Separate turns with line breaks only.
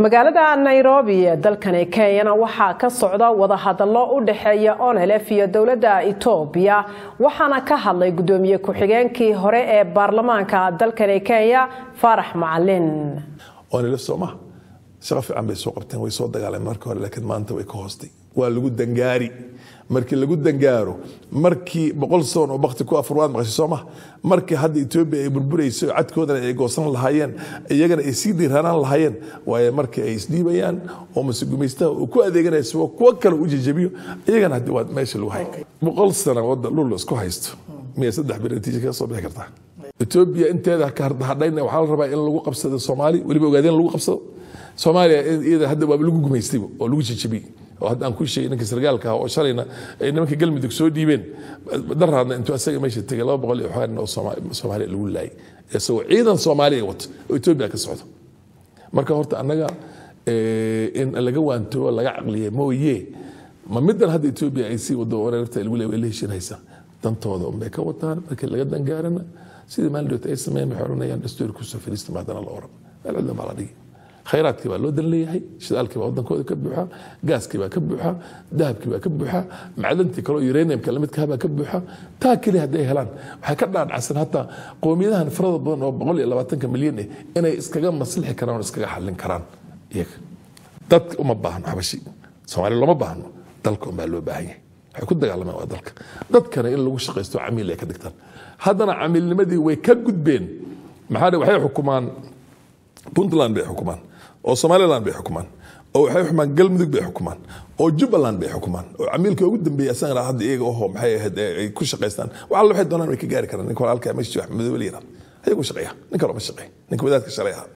magaalada nairobi ee dalkani kenyana waxaa ka socda wadahadallo u dhexeeya onelef iyo dowladda etoobiya waxaana ka hadlay gudoomiye ku-xigeenkii hore ee baarlamaanka dalkani kenya faarax macalin
onelef sooma shaqo fiican bay soo qabteen way soo dagaaleen marka hore laakiin maanta way ka hoostay waa lagu dangaari markii lagu dangaaro markii boqol soon oo bakti ku afur waad maqashay sooma markii hadda etoobiya ay burburayso cadkoodana ay goosan lahaayeen iyagana ay sii dhiiranaan lahaayeen waaye markii ay isdhiibayaan oo mase gumaystaha uu ku adeeganaya siwa kuwo kale u jejebiyo iyagana haddi waa meesha lagu hay boqol sana wadda dhul isku haysto miyay saddex bir natiija kaga soo bixi kartaa etoobiya inteeda hadhayna waxaa la rabaa in lagu qabsado soomaali weliba ogaadeen lagu qabsado soomaaliya iyada hadda waaba lagu gumaystayba oo lagu jejebiyey oo hadda aan ku sheegay ninka sargaalka ah oo shalayna ay nimanka galmudug soo dhiibeen daraadna intuu asaga meesha tegay laba boqol iyo xoogan oo soomaaliya lagu laayay isagoo ciidan soomaaliya wato oo etoobiya ka socdo marka horta annaga in laga waantoobo laga caqliya mooye ma midan hadda etoobiya ay sii wado wareerta lagu leeyahay la heshinaysa dantooda unbay ka wataan markii laga dangaarana sidii maalin ay sameeyeen waxay odhanayaan dastuuri kusoo fariista maadana la oran meel cidla baa la dhigi khayraadkii baa loo dan leeyahay shidaalkii baa wadankooda ka buuxa gaaskii baa ka buuxa dahabkii baa ka buuxa macdantii kaleo uraniumka lamidkaha baa ka buuxa taa keliya hadday helaan waxay ka dhaadhacsan hataa qowmiyadahan farada badan oo boqol iyo labaatanka milyan eh inay iskaga maslixi karaan oo iskaga xallin karaan iyaga dadka uma baahno xabashi soomaaliya looma baahno dalka unbaa loo baahan yahay waxay ku dagaalamaan waa dalka dadkana in lagu shaqaysto camiil ay ka dhigtaan haddana camiilnimadii way ka gudbeen maxaa waxay xukumaan puntland bay xukumaan oo somaliland bay xukumaan oo waxay xukumaan galmudug bay xukumaan oo jubbaland bay xukumaan oo camiilka ugu dambeeya asagana hadda iyaga oho maxay ahayd ay ku shaqaystaan waxalla waxay doonaan way ka gaari karaan ninka walaalka meesha wax madoobe la yirahdo ayagu shaqeeya nin kaloo ma shaqeeya ninka wadaadka shalay ahaa